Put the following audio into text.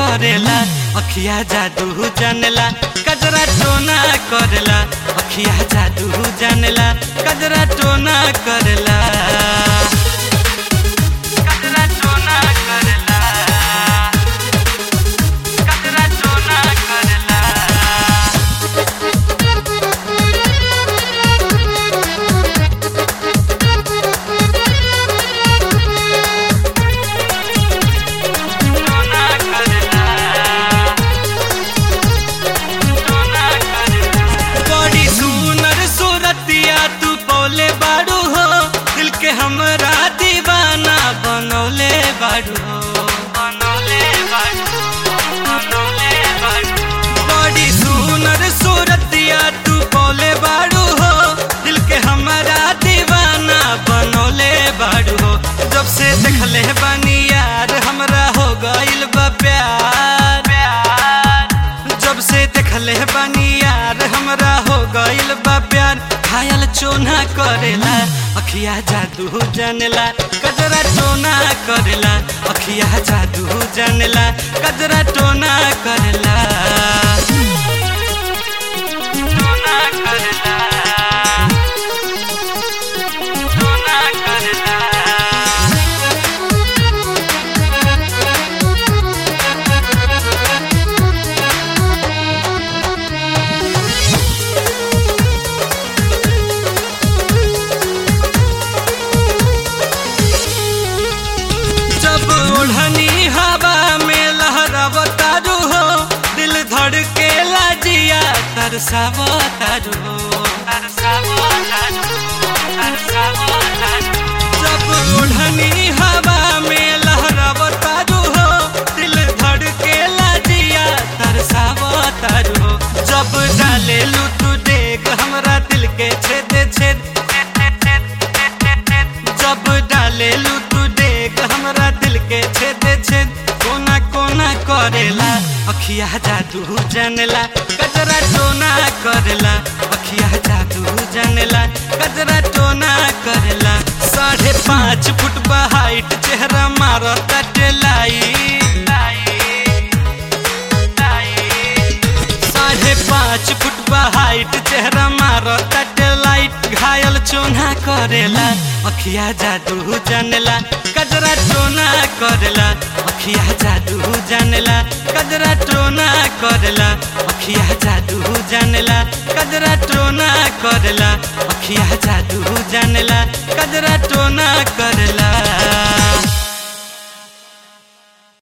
करेला अखिया जादू जानेला कजरा टोना करेला अखिया जादू जानेला कजरा टोना करेला कजरा टोना करेला कजरा टोना करेला टोना करेला टोना करेला बड़ी सुनर सूरतिया तू पौले बाड़ू हो दिल के हमरा दीवाना बनौले बाड़ू हो बनौले बाड़ू बनौले बाड़ू बड़ी सुनर सूरतिया तू पौले बाड़ू हो दिल के हमरा दीवाना बनौले बाड़ू हो जब से देखले बानी यार हमरा हो गइल बा प्यार प्यार जब से देखले बानी यार हमरा हो गइल बा प्यार खायल चोना करेला अखिया जादू जानेला कजरा टोना करेला अखिया जादू जानेला कजरा टोना करेला टोना करेला टोना करेला जब ओढ़नी हवा में लहरावतारू हो दिल धड़के लाजिया तरसावतारू हो तरसावतारू तरसावतारू जब ओढ़नी हवा में लहरावतारू हो दिल धड़के लाजिया तरसावतारू हो जब डाले लू देख हमरा दिल के छेद छेद जब डाले लू तू देख हमरा दिल के छेद छेद कोना कोना करेला अखिया जादू जानेला कजरा टोना करेला अखिया जादू जानेला कजरा टोना करेला साढ़े पाँच फुट बा हाइट चेहरा मारता टेलाई साढ़े पाँच फुट बा हाइट चेहरा मारता लाइट घायल चोना करेला अखिया जादू जानेला कजरा टोना करेला अखिया जादू जानेला कजरा टोना करेला अखिया जादू जानेला कजरा टोना करेला अखिया जादू जानेला कजरा टोना करेला